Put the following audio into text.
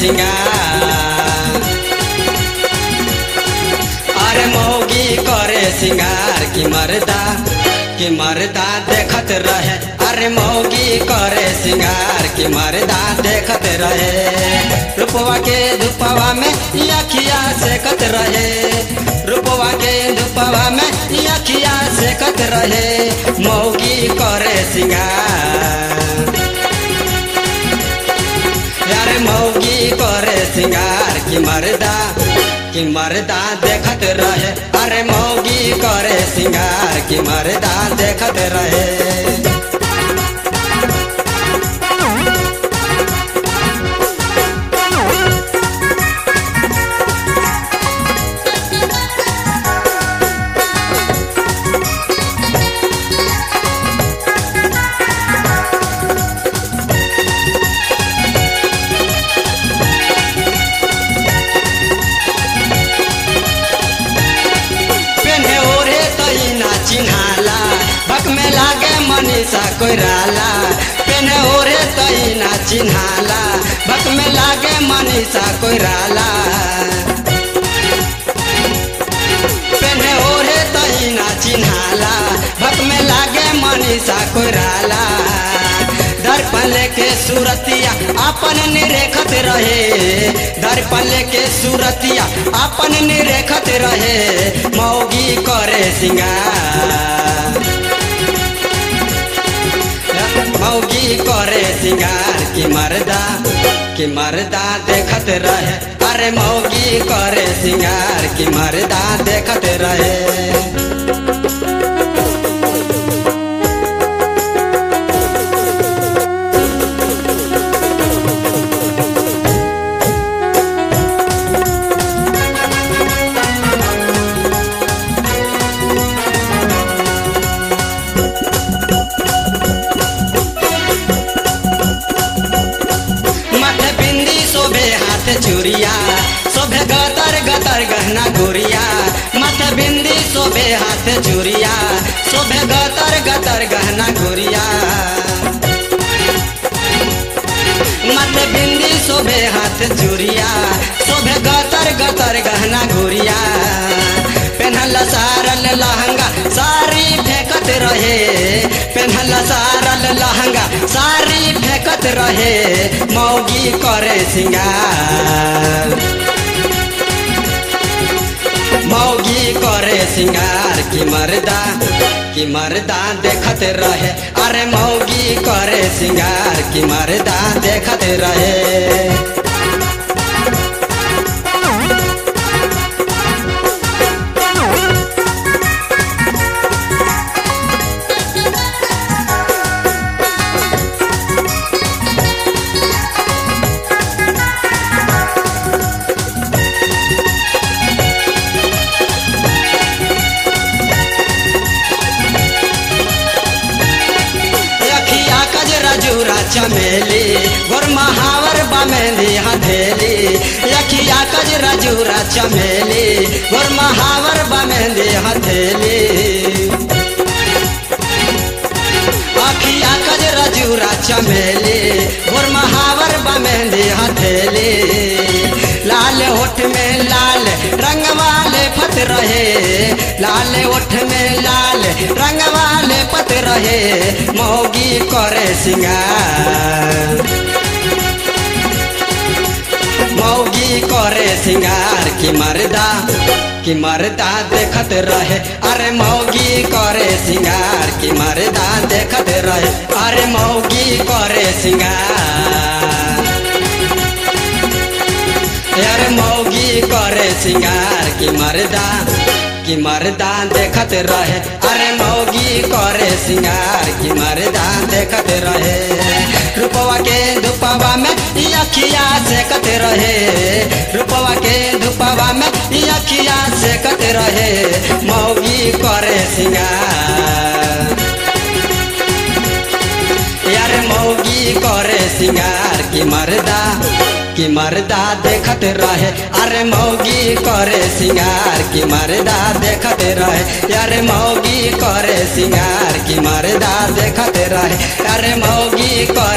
सिंगार अरे मौगी करे सिंगार की मर्दा कि मर्दा देखत रहे अरे मौगी करे सिंगार की मर्दा देखत रहे रूपवा के धुपवा में अखिया सेकत रहे रूपवा के धुपवा में अखिया सेकत रहे मौगी करे सिंगार यार मौगी करे सिंगार की मर्दा कि मर्दा देखत रहे अरे मौगी करे सिंगार की मर्दा देखत रहे पेन्हे ओढ़े तई ना चिन्हाला भक में लागे मनीषा कोइराला पेन्हे ओढ़े तई ना चिन्हाला भक में लागे मनीषा कोइराला पेन्हे ओढ़े तई ना चिन्हाला भक में लागे मनीषा कोइराला दर्पण लेके सूरतिया अपन निरेखत रहे दर्पण लेके सूरतिया अपन निरेखत रहे मौगी करे सिंगार मौगी करे सिंगार की मर्दा की मर्दा देखत रहे अरे मौगी करे सिंगार की मर्दा देखत रहे माथे बिंदी शोभे हाथ चूड़िया शोभे गतर गतर गहना गुड़िया माथे बिंदी शोभे हाथ चूड़िया शोभे गतर गतर गहना गुड़िया माथे बिंदी शोभे हाथ चूड़िया शोभे गतर गतर गहना गुड़िया पेन्हल सारल लहंगा सारी फेंकत रहे पेन्हल सारल लहंगा सारी फेंकत रहे मौगी करे सिंगार मौगी करे सिंगार की मर्दा की मर्दा देखत रहे अरे मौगी करे सिंगार की मर्दा देखत रहे अखिया कजरा जूरा चमेली गोर महावर बमेली हथेली अखिया कजरा जूरा चमेली गोर महावर बमेली हथेली अखिया कजरा जूरा चमेली गोर महावर बमेली हथेली लाल होठ में लाल रंग वाले फत रहे लाल होठ में लाल रंग वाले पत रहे मौगी करे सिंगार मौगी करे सिंगार की मर्दा की मर्दा देखत रहे अरे मौगी करे सिंगार की मर्दा देखत रहे अरे मौगी करे सिंगार यार मौगी करे सिंगार की मर्दा की मर्दा देखत रहे अरे मौगी करे सिंगार की मर्दा देखत रहे रूपवा के धुपवा में अखिया सेकत रहे रूपवा के धुपवा में अखिया सेकत रहे मौगी करे सिंगार यार मौगी करे सिंगार की मर्दा की मर्दा देखत रहे अरे मौगी करे सिंगार की मर्दा देखत रहे अरे मौगी करे सिंगार की मर्दा देखत रहे अरे मौगी करे